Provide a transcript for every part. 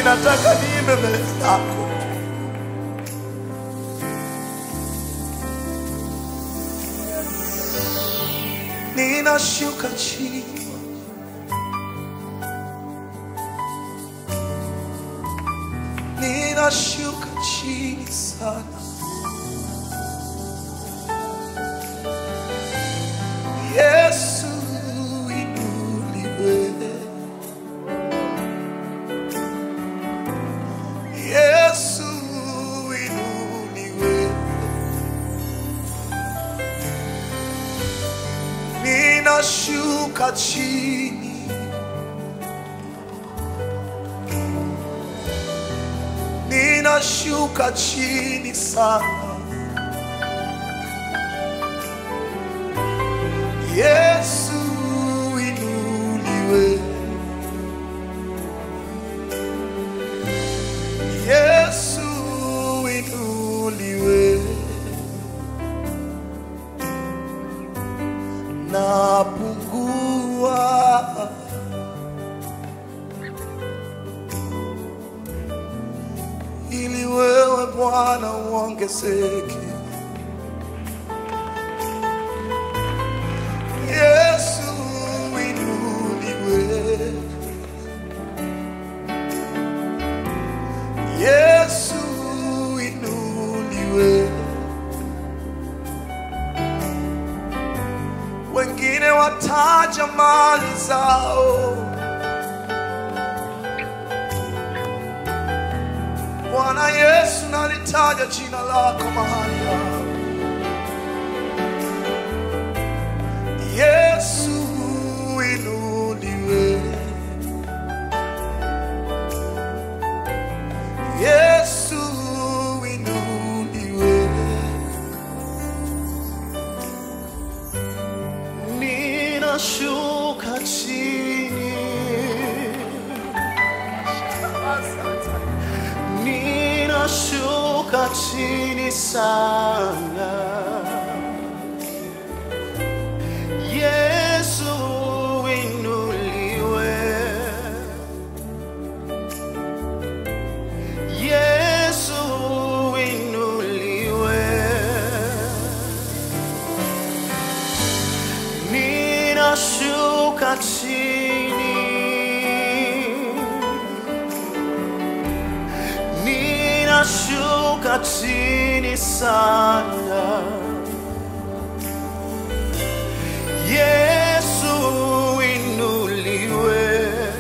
nataka niimbe mbele zako. Ninashuka chini ninashuka chini sana. Yesu inuliwe, Yesu inuliwe, ninashuka chini ninashuka chini sana. Yesu inuliwe, Yesu inuliwe, napungua ili wewe Bwana uongezeke. Yesu inuliwe, Yesu inuliwe. Wengine wataja mali zao Bwana Yesu, nalitaja jina lako mahali hapa. Yesu inuliwe, Yesu inuliwe. Ninashuka chini ninashuka chini sana. Yesu inuliwe, Yesu inuliwe. Ninashuka chini ninashuka chini sana. Yesu inuliwe,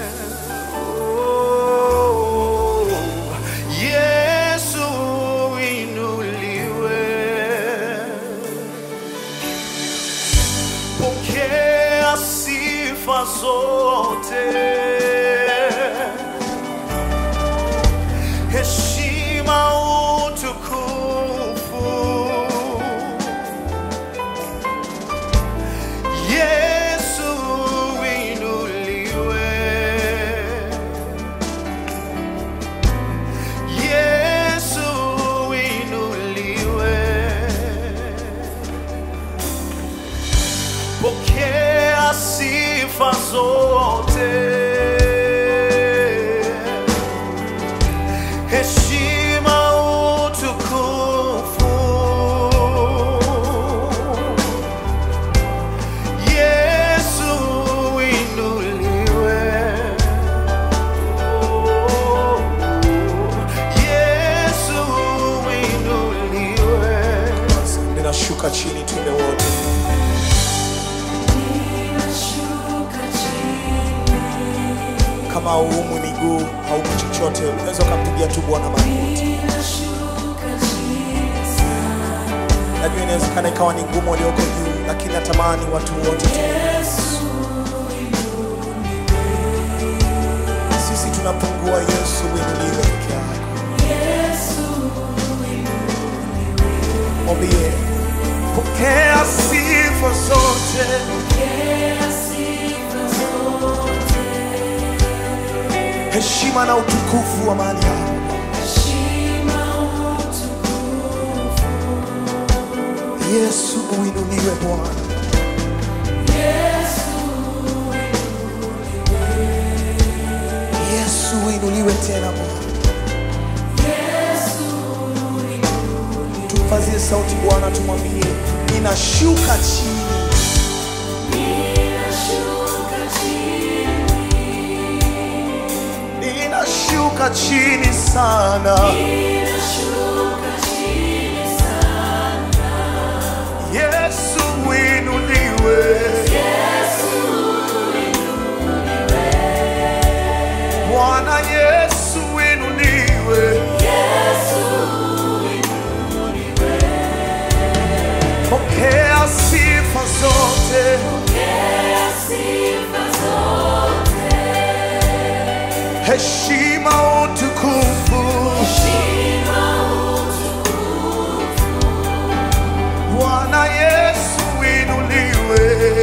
oh, Yesu inuliwe. Pokea sifa zote heshima utukufu. Yesu inuliwe, Yesu inuliwe. Pokea sifa zote heshima utukufu. Yesu inuliwe, Oh, Yesu inuliwe. Ninashuka chini, tuende wote. Kama hauumwi miguu, hauumwi chochote, unaweza ukampigia tu Bwana magoti. Najua inawezekana ikawa ni ngumu walioko juu, lakini natamani watu wote tu. Sisi tunapungua, Yesu uinuliwe peke yako. Mwambie, pokea sifa zote, heshima na utukufu wa mahali hapa. Yesu uinuliwe Bwana. Yesu uinuliwe tena Bwana. Tupazie sauti Bwana, tumwambie ninashuka chini, ninashuka chini sana. Yesu uinuliwe, Bwana Yesu uinuliwe. Pokea sifa zote, heshima, utukufu. Bwana Yesu uinuliwe,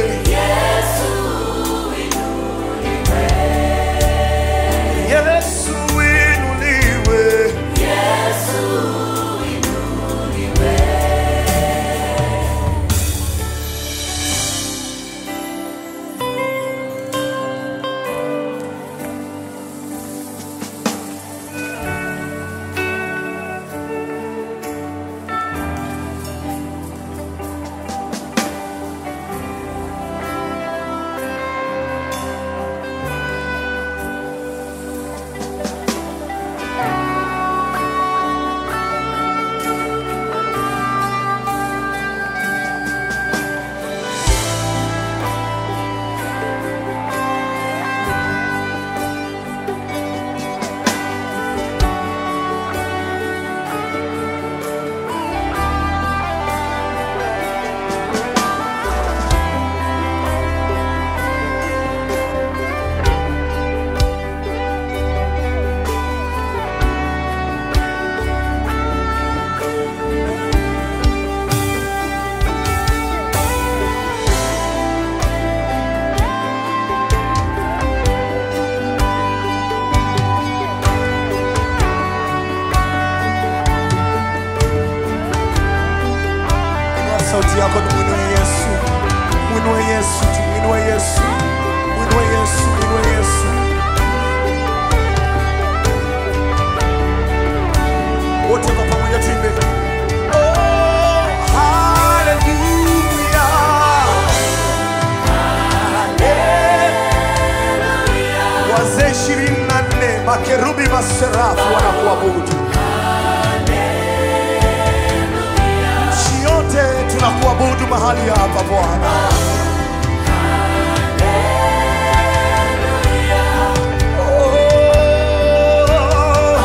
Yesu uinuliwe. Inua sauti yako tumwinue Yesu, mwinue Yesu, tumwinue Yesu, mwinue Yesu, mwinue Yesu. Wote kwa pamoja tuimbe. Oh, hallelujah. Hallelujah. Wazee ishirini na nne makerubi maserafu wanakuabudu. nchi yote tunakuabudu mahali hapa Bwana. Oh,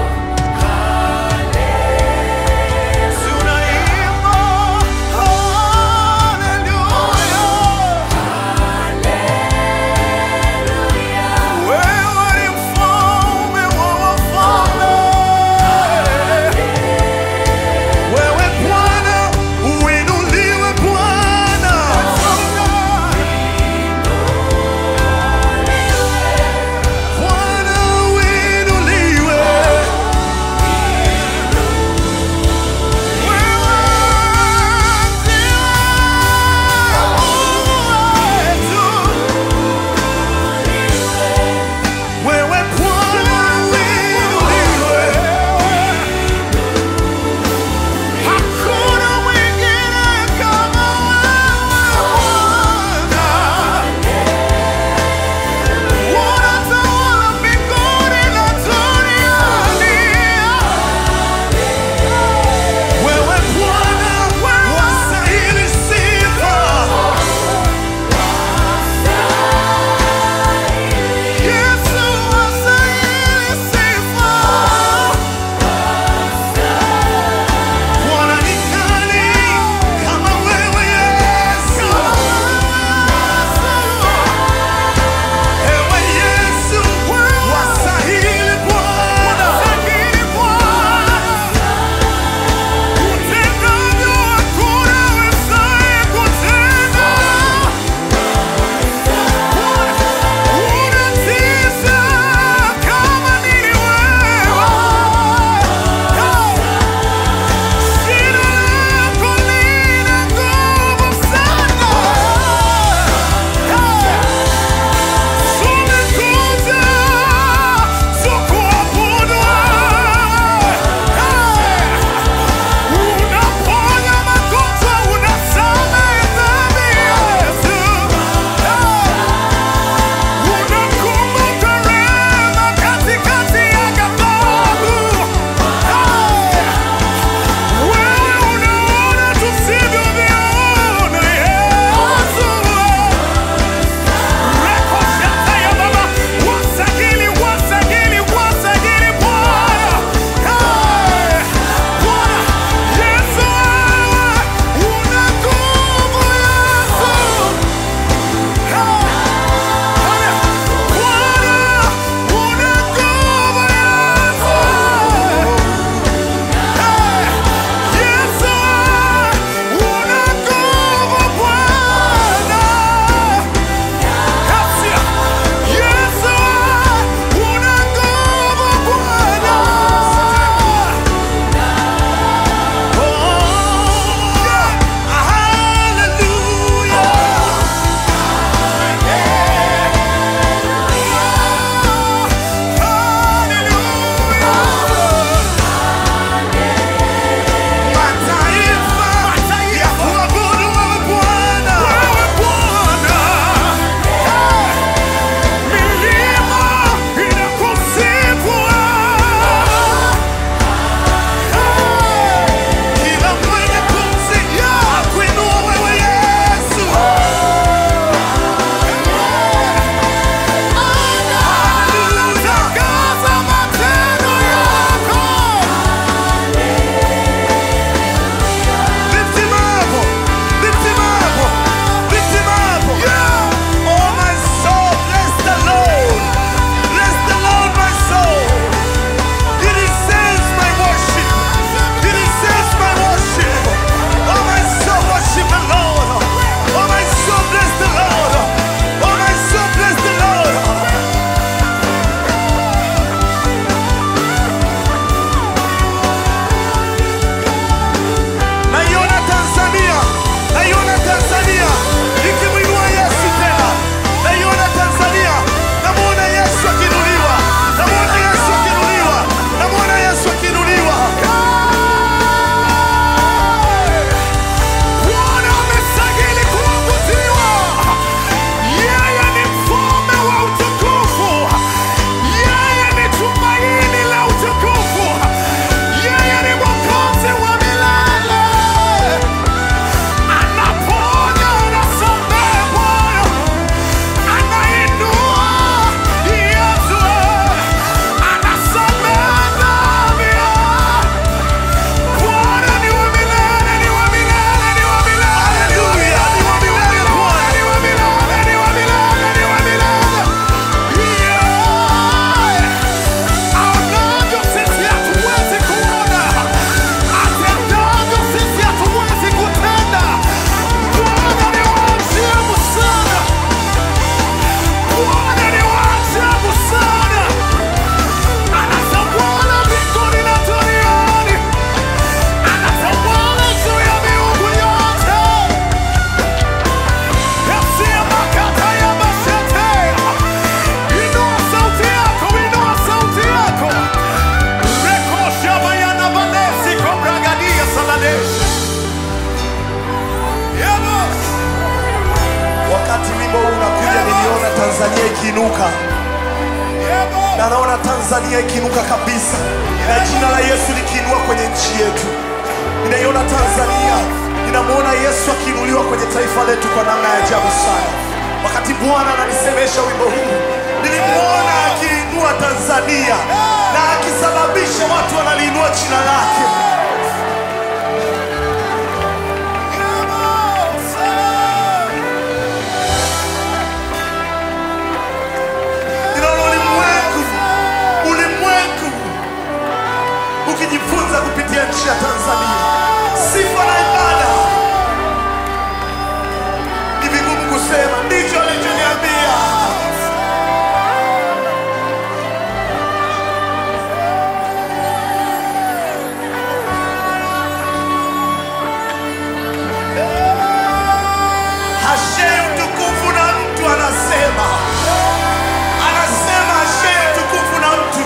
tunaimba hallelujah. Wewe ni mfalme wa wafalme. Wewe Bwana, uinuliwe Bwana. ikiinuka na naona Tanzania ikiinuka kabisa na jina la Yesu likiinua kwenye nchi yetu. Ninaiona Tanzania, ninamwona Yesu akiinuliwa kwenye taifa letu kwa namna ya ajabu sana. Wakati Bwana ananisemesha wimbo huu, nilimwona akiinua Tanzania na akisababisha watu wanaliinua jina lake. Ninaona ulimwengu, ulimwengu ukijifunza kupitia nchi ya Tanzania. Sifa na ibada ni vigumu kusema, ndicho alichoniambia. Hashei utukufu na mtu anasema, anasema hashei utukufu na mtu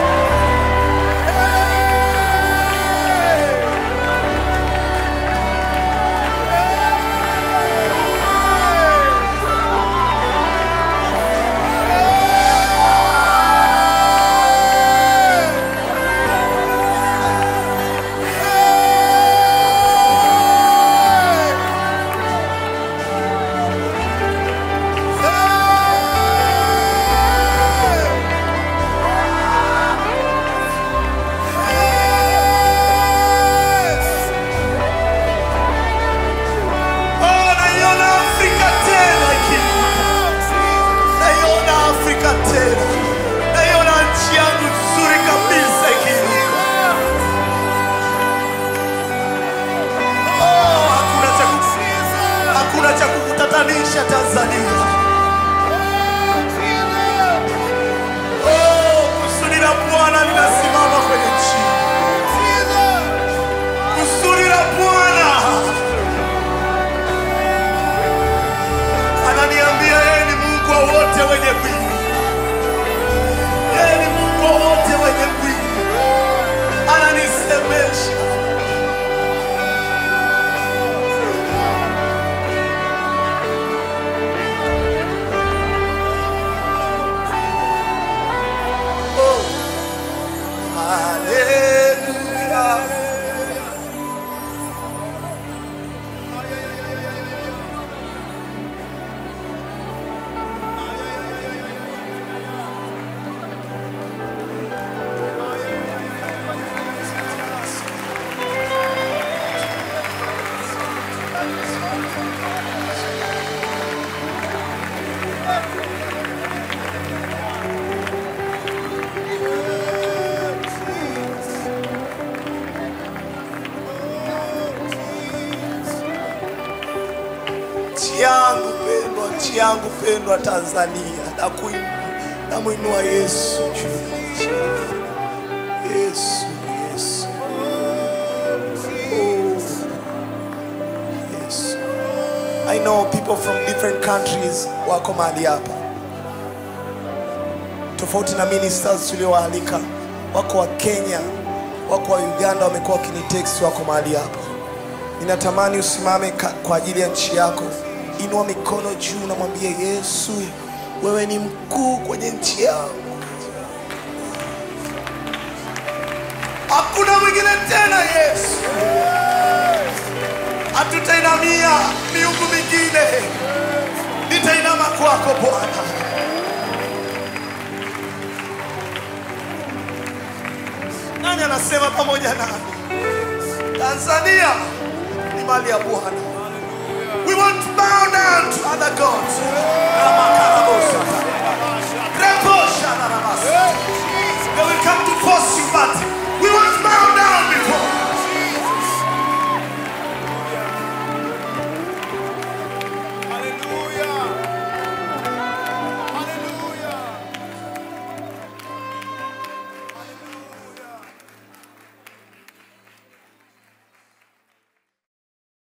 Oh, naiona Afrika tena ikiinuka. Naiona Afrika tena. Naiona nchi yangu nzuri kabisa ikiinuka. Oh, hakuna cha ku- hakuna cha kukutatanisha Tanzania. Oh, kusudi la Bwana linasimama kwenye nchi. Kusudi la Bwana ananiambia yeye ni Mungu wa wote wenye mwili. Yeye ni Mungu wa wote wenye mwili. Ananisemesha oh, haleluya. nchi yangu pendwa, nchi yangu pendwa Tanzania, na kuinua namwinua Yesu juu ya nchi. Yesu, Yesu, oh, Yesu. I know people from different countries wako mahali hapa, tofauti na ministers tuliowaalika. Wako wa Kenya, wako wa Uganda, wamekuwa wakinitext, wako mahali hapa. Ninatamani usimame ka- kwa ajili ya nchi yako. Inua mikono juu, namwambia Yesu, wewe ni mkuu kwenye nchi yangu. Hakuna mwingine tena Yesu. Hatutainamia miungu mingine, nitainama kwako Bwana. Nani anasema pamoja nami? Tanzania ni mali ya Bwana. We want to bow down to other gods. Ramakarabosa.